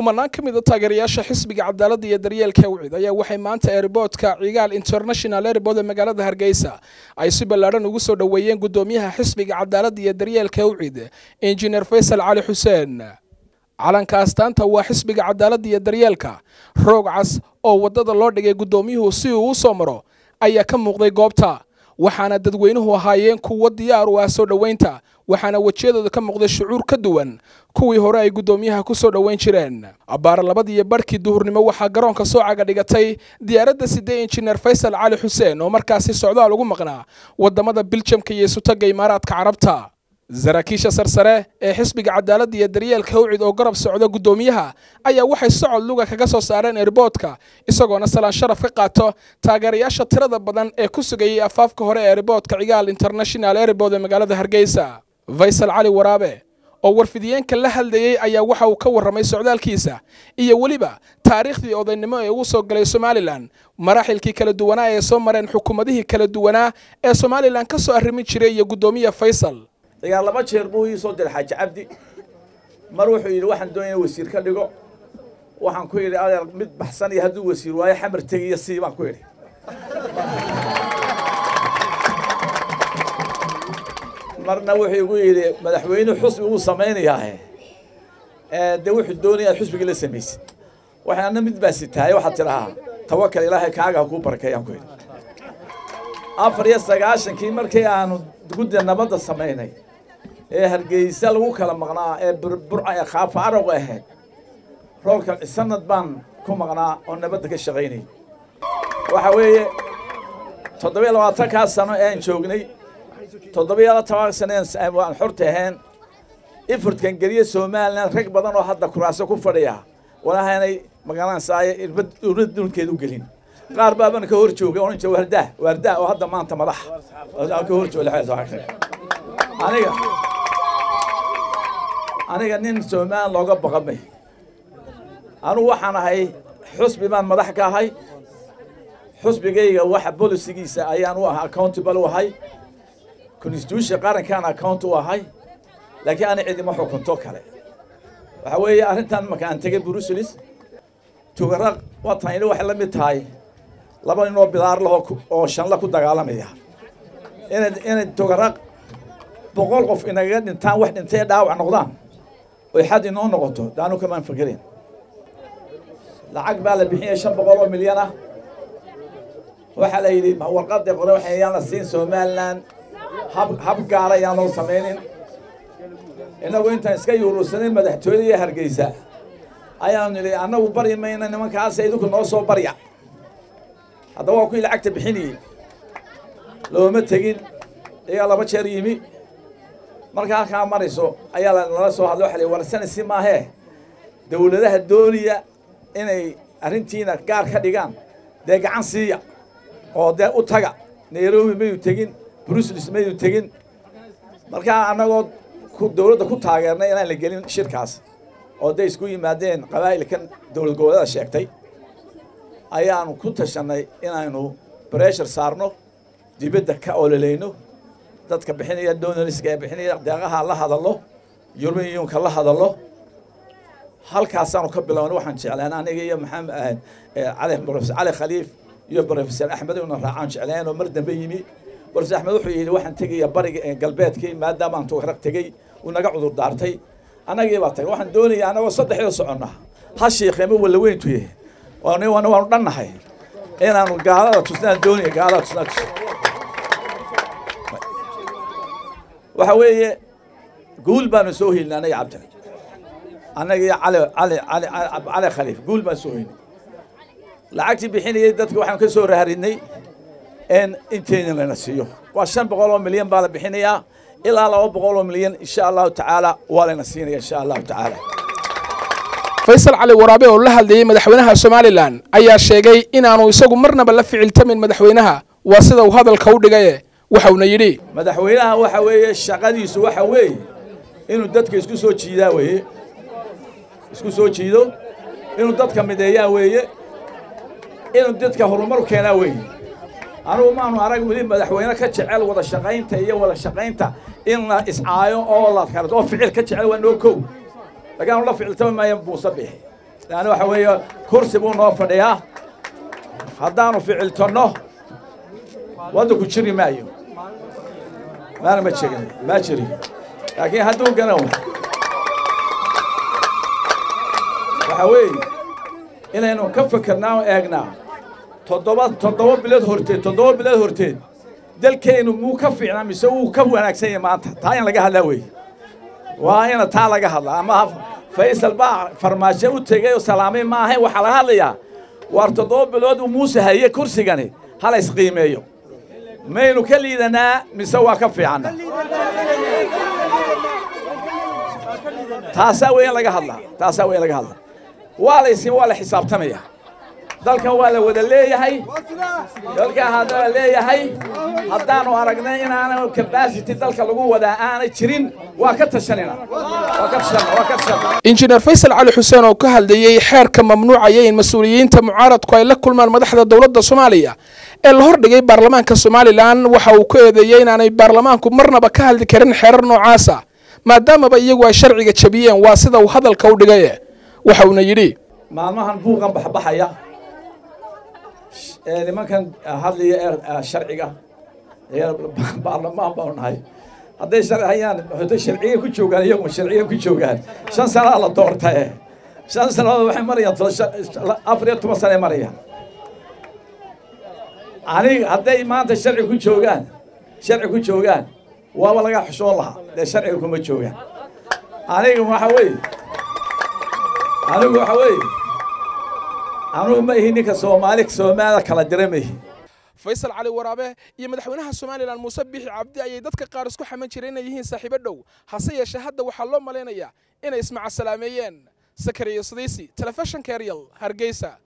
kumanaan ka mid a taageerayaasha xisbiga cadaaladda iyo daryeelka wicid ayaa waxay maanta eeriboodka cigaal international erbod ee magaalada hargeysa ay si ballaadhan ugu soo dhoweeyeen guddoomiyaha xisbiga cadaaladda iyo daryeelka wicid injineer faysal cali xuseen calanka astaanta waa xisbiga cadaaladda iyo daryeelka roog cas oo waddada loo dhigay guddoomiyuhu si uu u soo maro ayaa ka muuqday goobta waxaana dadweynuhu ahaayeen kuwo diyaar u ah soo dhoweynta waxaana wejiyadooda ka muuqday shucuur ka duwan kuwii hore ay guddoomiyaha ku soo dhoweyn jireen abbaara labadiiyo barhkii duhurnimo waxaa garoonka soo caga dhigatay diyaaradda sidee injineer faysal cali xuseen oo markaasi socdaal ugu maqnaa waddamada biljamka iyo isutagga imaaraadka carabta saraakiisha sarsare ee xisbiga cadaaladda iyo daryeelka hawcid oo garab socda guddoomiyaha ayaa waxay socod luga kaga soo saareen erboodka isagoona salaan sharaf ka qaato taageerayaasha tirada badan ee ku sugayay afaafka hore ee erboodka cigaal international erbod ee magaalada hargeysa faysal cali waraabe oo warfidiyeenka la hadlayey ayaa waxa uu ka warramay socdaalkiisa iyo weliba taariikhdii odaynimo ee uu soo galay somalilan maraaxilkii kala duwanaa ee soo mareen xukuumadihii kala duwanaa ee somalilan ka soo arrimin jiray iyo guddoomiya faysal dagaal laba jeer buu ii soo diray xaaji cabdi mar wuxuu yidhi waxaan doonaya wasiir ka dhigo waxaan ku yidhi adeer mid baxsan iyo hadduu wasiir waayo xamar tegiyo sii baan ku yidhi marna wuxuu igu yidhi madaxweyne xusbi wuu samaynayaahe dee wuxuu doonayaa xusbigii la samaysid waxaana mid baa sitaaye waxaad tidhahaa tawakal ilaahay kaaga kuu barakeeyaan ku yidhi afar iyo sagaashankii markii aanu gudda nabadda samaynay ee hargeysa lagu kala maqnaa ee burburca ee khaafa arowga ahayd roolka sanad baan ku maqnaa oo nabadda ka shaqaynayay waxa weeye toddobiyo labaatankaa sano ee aan joognay toddobiyo toban sano aan xorta ahayn ifurtkan geliye somalilan rag badan oo hadda kuraaso ku fadhiya walahaynay magaranaysaay irbad dhulkeeda u gelin qaar baabana ka hor joogay oran jira waardaah waardaah oo hadda maanta madax ka hor jooga aniga aniga nin somalilan looga baqamay anugu waxaan ahay xusbi baan madax ka ahay xusbigayga waxa bolisigiisa ayaan u ahay accountable u ahay constitution qarankaan account u ahay laakiin ana cidima xukunto kale waxa weeye arrintan marka aan tegay bruselis tugaraq watayni waxay la mid tahay laba nin oo bidaar laho oo shanla ku dagaalamaya inay inay tugaraq boqol qof inagaga dhintaan wax dhintay dhaawac noqdaan oy xad inoo noqoto daanu kamaan fakerin lacag baa la bixiyay shan boqol oo milyan ah waxaa la yidhi warqadda qore waxa yaan la siin somaliland hab hab gaara ayaan loo samaynin innagu intaan iska yuurursanay madaxtooyada iyo hargeysa ayaanu nidhi annagu bari mayna nimankaasa idinku noo soo barya haddaba waa kuwii lacagta bixinayey looma tegin iyaa laba jeer yimi marka halkaa marayso ayaa lala soo hadlay waxa la warsanaysi maahee dawladaha doonaya inay arrintiina gaar ka dhigaan dee gacan siiya oo dee u taga nairobi mayu tegin bruselis mayu tegin markaa annagoo dawladda ku taageernay inaan la gelin shirkaas oo day isku yimaadeen qabaa'ilkan dowlad goboleeda sheegtay ayaanu ku tashanay inaynu breshar saarno dibadda ka ololayno dadka bixinaya donaliska ee bixinaya deeqaha la hadallo yurmiyunka la hadallo halkaasaanu ka bilownay waxaan jeclaan aniga iyo maxamed cali profesor cali khaliif iyo profesor axmed una raacaan jeclaan oo mar dambe yimi profesor axmed wuxuu yidhi waxaan tegaya bariga galbeedkii maadaama aan tugarag tegey uu naga cudur daartay annagii baa tagay waxaan doonaya annagoo saddexda soconna ha sheekheema walla weyntuye waanu dhannahay inaanu gaalada tusnaan doonaya gaalada tusnaan tus waxa weeye guul baanu soo helin anaga cabdi annaga iyo cali cali cali cali khaliif guul baan soo helin lacagtii bixinayay dadka waxaan ka soo raharinay in inteydin lana siiyo waa shan boqol oo milyan baa la bixinayaa ilaa laba boqol oo milyan insha allahu tacaala waa layna siinaya insha allahu tacaala faysal cali waraabe oo la hadlayey madaxweynaha somalilan ayaa sheegay inaanu isagu marnaba la ficiltamin madaxweynaha waa sida uu hadalka u dhigaye waxauna yidhi madaxweynaha waxa weeye shaqadiisu waxa weeye inuu dadka isku soo jiidaa weeye isku soo jiido inuu dadka mideeyaa weeye inuu dadka horumar keenaa weeye anugu maanu arag weli madaxweyne ka jecel wada shaqaynta iyo wada shaqaynta in la iscaayo oo la kala oo ficil ka jecel waa noo kow laakiin aanu la ficiltami maayo buuse bixi yani waxa weeye kursi buu noo fadhiyaa haddaanu ficiltanno waddanku jiri maayo maana ma jirin ma jiri laakiin hadduu garan waxa weeye inaynu ka fikirnaa oo eegnaa toddoba toddoba bilood horteed toddoba bilood horteed dalkeennu muu ka fiicnaa mise wuu ka wanaagsan yahay maanta taa in laga hadlaa weeye waa ina taa laga hadlaa ama faysal baa farmaajo u tegay oo salaamay ma ahayn waxaa laga hadlayaa waar toddoba bilood uu muuse haye kursigani hala isqiimeeyo maynu ka liidanaa mise waa ka fiicanna taasaa weeye in laga hadlaa taasaa weeye in laga hadlaa waa la isin waa la xisaabtamaya dalkan waa la wada leeyahay dalkan haddana leeyahay haddaanu aragnay inaana capacity dalka lagu wadaa aanay jirin waa ka tashanina waa ka tashanina waa ka tashanina injineer faysal cali xuseen oo ka hadlayey xeerka mamnuucaya in mas-uuliyiinta mucaaradku ay la kulmaan madaxda dowladda soomaaliya ee la hordhigay baarlamaanka somalilan waxa uu ku eedeeyey inaanay baarlamaanku marnaba ka hadli karin xeerar noocaasa maadaamaba iyagu ay sharciga jabiyeen waa sida uu hadalka u dhigay waxa uuna yidhi maalmahan buuqan baxbaxaya ee nimankan hadlaya ee sharciga ee baarlamaan baanu nahay hadday sharci hayaan hadday sharciga ku joogaan iyagu sharciga ku joogaan shan sanaa la doortae shan sanadood waxay marayaan afar iyo toban sane marayaan aniga hadday maanta sharci ku joogaan sharci ku joogaan waaba laga xushoon lahaa dee sharciga kuma joogaan aniga waxa weeye anigu waxa weeye anugu ma ihi ninka soomaali soomaalida kala dira ma ihi faysal cali waraabe iyo madaxweynaha somalilan muuse bixi cabdi ayay dadka qaar isku xaman jireen inay yihiin saaxiibo dhow hase yeeshee hadda waxaa loo malaynayaa inay ismacasalaameeyeen sakariyo sadiisi telefishinka eryal hargeysa